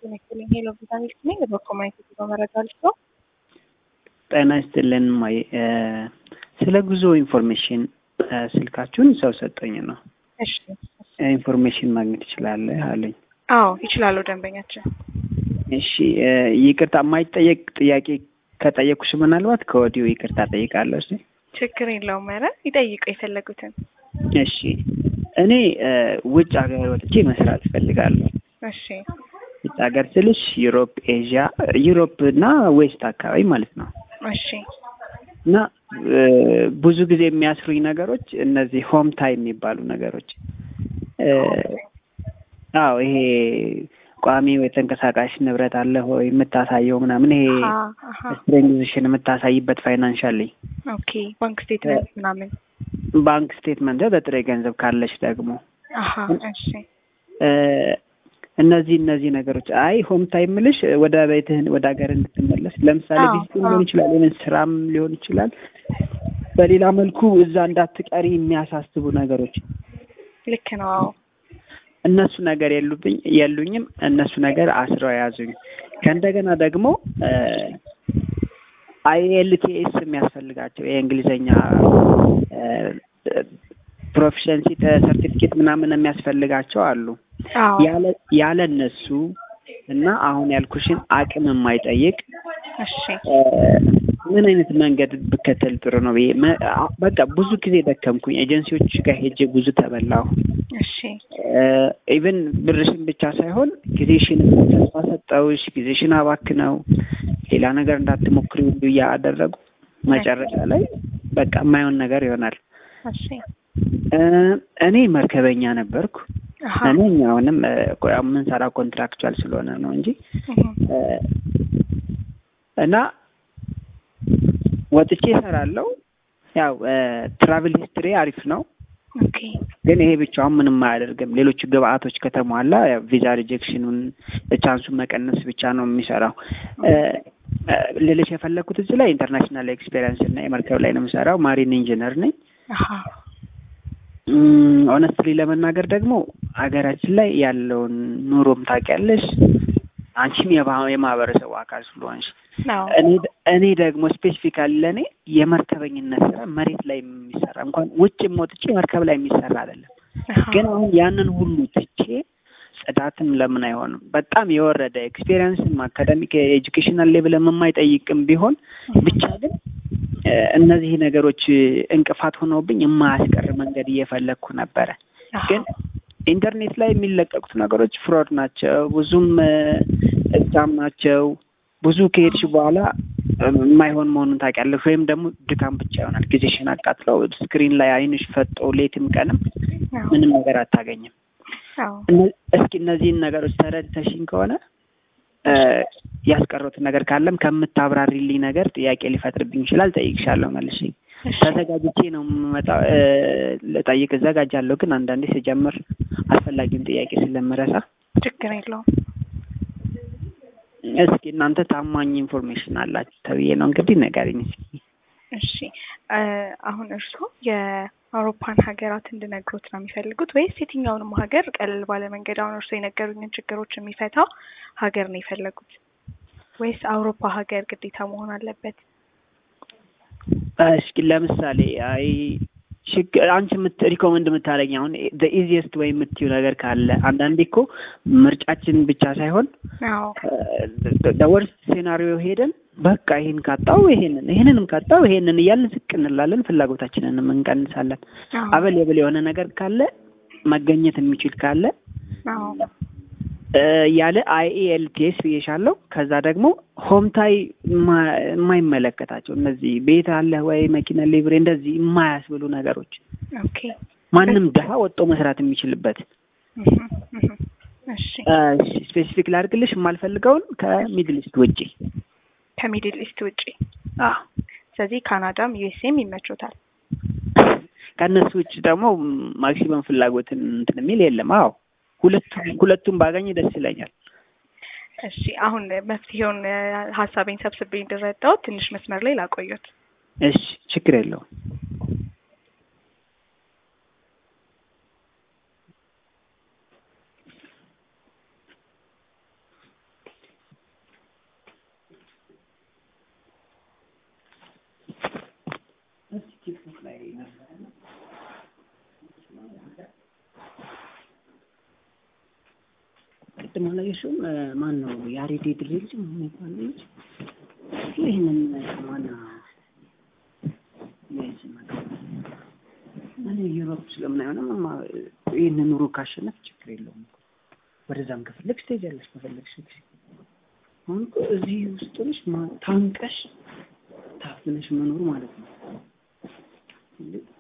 ጤና ይስጥልኝ። ሄሎ ቪታሚን ነኝ። በኮሚኒቲ በመረጃ ልስቶ ጤና ይስጥልን ማይ ስለ ጉዞ ኢንፎርሜሽን ስልካችሁን ሰው ሰጠኝ ነው። እሺ፣ ኢንፎርሜሽን ማግኘት ይችላለህ አለኝ። አዎ ይችላሉ ደንበኛችን። እሺ ይቅርታ፣ የማይጠየቅ ጥያቄ ከጠየኩሽ ምናልባት ከወዲሁ ይቅርታ ጠይቃለሁ። እሺ ችግር የለውም። ኧረ ይጠይቁ የፈለጉትን። እሺ እኔ ውጭ ሀገር ወጥቼ መስራት እፈልጋለሁ። እሺ ውጭ ሀገር ስልሽ ዩሮፕ፣ ኤዥያ፣ ዩሮፕ እና ዌስት አካባቢ ማለት ነው። እሺ እና ብዙ ጊዜ የሚያስሩኝ ነገሮች እነዚህ ሆም ታይም የሚባሉ ነገሮች አዎ ይሄ ቋሚ ወይ ተንቀሳቃሽ ንብረት አለ ወይ የምታሳየው ምናምን ይሄ ስትሬንግዝሽን የምታሳይበት ፋይናንሻል ኦኬ ባንክ ስቴትመንት ምናምን ባንክ ስቴትመንት በጥሬ ገንዘብ ካለች ደግሞ አሀ እሺ እነዚህ እነዚህ ነገሮች አይ ሆም ታይም ምልሽ ወደ ቤትህን ወደ ሀገር እንድትመለስ ለምሳሌ አዎ፣ ቪዚት ሊሆን ይችላል ወይም ስራም ሊሆን ይችላል። በሌላ መልኩ እዛ እንዳትቀሪ የሚያሳስቡ ነገሮች ልክ ነው። አዎ እነሱ ነገር የሉብኝ የሉኝም። እነሱ ነገር አስረው የያዙኝ። ከእንደገና ደግሞ አይኤልቲኤስ የሚያስፈልጋቸው የእንግሊዝኛ ፕሮፊሸንሲ ሰርቲፊኬት ምናምን የሚያስፈልጋቸው አሉ። አዎ ያለ ያለ እነሱ እና አሁን ያልኩሽን አቅም የማይጠይቅ እሺ ምን አይነት መንገድ ብከተል ጥሩ ነው ብዬ መ- በቃ ብዙ ጊዜ ደከምኩኝ። ኤጀንሲዎች ጋር ሄጄ ብዙ ተበላሁ። እሺ ኢቨን ብርሽን ብቻ ሳይሆን ጊዜሽን ተስፋ ሰጠውሽ፣ ጊዜሽን አባክነው ሌላ ነገር እንዳትሞክሪ ሁሉ እያደረጉ መጨረሻ ላይ በቃ የማይሆን ነገር ይሆናል። እሺ እ እኔ መርከበኛ ነበርኩ። አሀ እኔ አሁንም እ የምንሰራው ኮንትራክቹዋል ስለሆነ ነው እንጂ እህ፣ እ እና ወጥቼ እሰራለሁ። ያው ትራቭል ሂስትሪ አሪፍ ነው፣ ኦኬ ግን ይሄ ብቻውን ምንም አያደርግም። ሌሎቹ ግብአቶች ከተሟላ ያው ቪዛ ሪጀክሽኑን ቻንሱን መቀነስ ብቻ ነው የሚሰራው። እ እ ልልሽ የፈለግኩት እዚህ ላይ ኢንተርናሽናል ኤክስፔሪንስ እና የመርከብ ላይ ነው የምሰራው። ማሪን ኢንጂነር ነኝ። አሀ ኦነስትሊ ለመናገር ደግሞ ሀገራችን ላይ ያለውን ኑሮም ታውቂያለሽ፣ አንቺም የባ- የማህበረሰቡ አካል ስለሆንሽ ነው እኔ እኔ ደግሞ ስፔሲፊካሊ ለእኔ የመርከበኝነት ስራ መሬት ላይ የሚሰራ እንኳን ውጭም ወጥቼ መርከብ ላይ የሚሰራ አይደለም። አሀ ግን አሁን ያንን ሁሉ ትቼ ጽዳትም ለምን አይሆንም? በጣም የወረደ ኤክስፔሪንስም አካዳሚክ ኤጁኬሽናል ሌቭልም የማይጠይቅም ቢሆን ብቻ ግን እ እነዚህ ነገሮች እንቅፋት ሆነውብኝ የማያስቀር መንገድ እየፈለግኩ ነበረ። አሀ ግን ኢንተርኔት ላይ የሚለቀቁት ነገሮች ፍሮድ ናቸው፣ ብዙም እዛም ናቸው። ብዙ ከሄድሽ በኋላ እ የማይሆን መሆኑን ታውቂያለሽ። ወይም ደግሞ ድካም ብቻ ይሆናል። ጊዜሽን አቃጥለው ስክሪን ላይ አይንሽ ፈጦ ሌትም ቀንም አዎ ምንም ነገር አታገኝም። አዎ እነ- እስኪ እነዚህን ነገሮች ተረድተሽኝ ከሆነ እ ያስቀረሁትን ነገር ካለም ከምታብራሪልኝ ነገር ጥያቄ ሊፈጥርብኝ ይችላል። ጠይቅሻለሁ መልሼ እሺ ተዘጋጅቼ ነው የምመጣው። እ ልጠይቅ እዘጋጃለሁ፣ ግን አንዳንዴ ስጀምር አስፈላጊውን ጥያቄ ስለምረሳ ችግር የለውም። እስኪ እናንተ ታማኝ ኢንፎርሜሽን አላችሁ ተብዬ ነው እንግዲህ ንገሪኝ እስኪ። እሺ እ አሁን እርስዎ የአውሮፓን ሀገራት እንድነግሮት ነው የሚፈልጉት ወይስ የትኛውንም ሀገር ቀለል ባለ መንገድ አሁን እርስዎ የነገሩኝን ችግሮች የሚፈታ ሀገር ነው የፈለጉት ወይስ አውሮፓ ሀገር ግዴታ መሆን አለበት? እስኪ ለምሳሌ አይ ችግር አንቺ የምት ሪኮመንድ የምታደርጊ አሁን ኢዚየስት ወይ የምትዩ ነገር ካለ አንዳንዴ እኮ ምርጫችን ብቻ ሳይሆን አዎ ወርስት ሴናሪዮ ሄደን በቃ ይሄን ካጣው ይሄንን ይሄንንም ካጣው ይሄንን እያልን ዝቅ እንላለን፣ ፍላጎታችንንም እንቀንሳለን። አዎ አበሌብል የሆነ ነገር ካለ መገኘት የሚችል ካለ አዎ እ ያለ አይኤልቲኤስ ብዬሻለሁ። ከዛ ደግሞ ሆምታይ የማ- የማይመለከታቸው እነዚህ ቤት አለ ወይ መኪና ሊብሬ እንደዚህ የማያስብሉ ነገሮች ኦኬ ማንም ድሀ ወጥቶ መስራት የሚችልበት እህ፣ እህ። እሺ ስፔሲፊክ ላድርግልሽ የማልፈልገውን ከሚድል ኢስት ውጪ ከሚድል ኢስት ውጪ አዎ ስለዚህ ካናዳም ዩኤስኤም ይመቾታል። ከእነሱ ውጭ ደግሞ ማክሲመም ፍላጎትን እንትን የሚል የለም። አዎ ሁለቱም ሁለቱም ባገኝ ደስ ይለኛል። እሺ አሁን መፍትሄውን እ ሀሳቤን ሰብስቤ እንድረዳው ትንሽ መስመር ላይ ላቆዩት። እሺ ችግር የለውም። ቅድም አላየሽውም? ማን ነው ያሬድ ድሬ ልጅ ምን ይባል ልጅ ይህንን ማና እኔ ዩሮፕ ስለምን አይሆንም ይህንን ኑሮ ካሸነፍ ችግር የለውም እኮ ወደዛም ከፈለግሽ ትሄጃለሽ ከፈለግሽ አሁን እኮ እዚህ ውስጥ ነሽ ታንቀሽ ታፍነሽ መኖር ማለት ነው